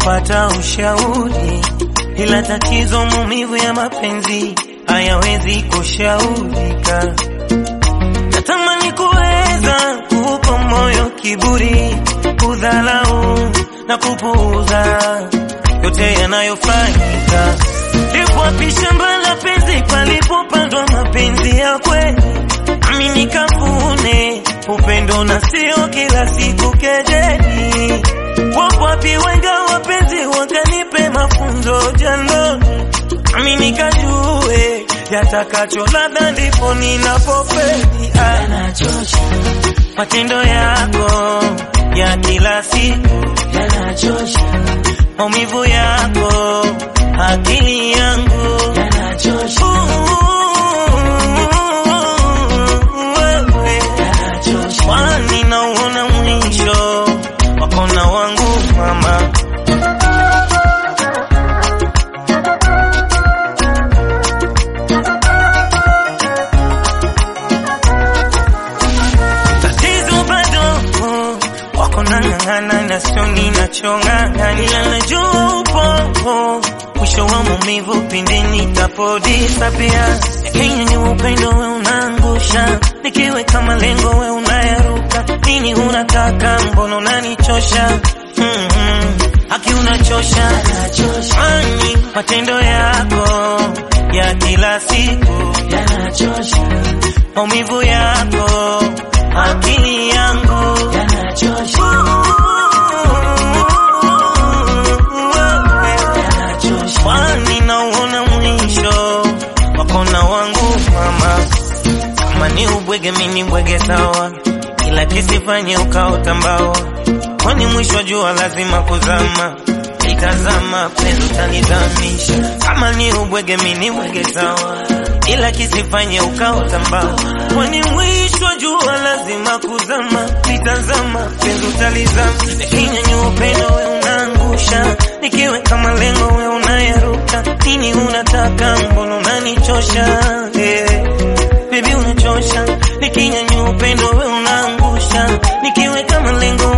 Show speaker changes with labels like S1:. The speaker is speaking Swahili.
S1: kupata ushauri, ila tatizo maumivu ya mapenzi hayawezi kushaurika. Natamani kuweza kuupa moyo kiburi, kudhalau na kupuuza yote yanayofanyika. Lipo wapi shamba la penzi palipopandwa mapenzi ya kweli? Nami nikavune upendo na sio kila siku kejeli. Wapo wapi wenga wapenzi wakanipe mafunzo jandoni, nami nikajue yatakacho ladha, ndipo ninapofeli. Ah, matendo yako ya kila siku
S2: yanachosha,
S1: maumivu yako akili yangu
S2: yanachosha,
S1: wewe
S2: yanachosha,
S1: kwani nauona mwisho wakona wangu mama tatizo bado wako nang'ang'ana na sio ninachong'ang'ana, ila najua upo mwisho wa maumivu pindi nitapodisapia. Kenya ni upendo we unaangusha, nikiweka malengo we unayaruka. Nini unataka? Mbona unanichosha? Mm-hmm. Haki unachosha,
S2: yanachosha,
S1: ani matendo yako ya kila siku
S2: yanachosha,
S1: maumivu yako akili yangu
S2: yanachosha, yanachosha,
S1: kwani nauona mwisho wakona wangu mama kama ni ubwege mimi bwege sawa ila kisifanye ukaota mbao kwani mwisho jua lazima kuzama itazama penzi utanizamisha kama ni ubwege mimi bwege sawa ila kisifanye ukaota mbao kwani mwisho jua lazima kuzama itazama penzi utalizama nikinyanyua upendo we unaangusha nikiweka malengo we unayaruka nini unataka mbona unanichosha yeah. Baby unachosha, nikinyanyua upendo we unaangusha, nikiweka malengo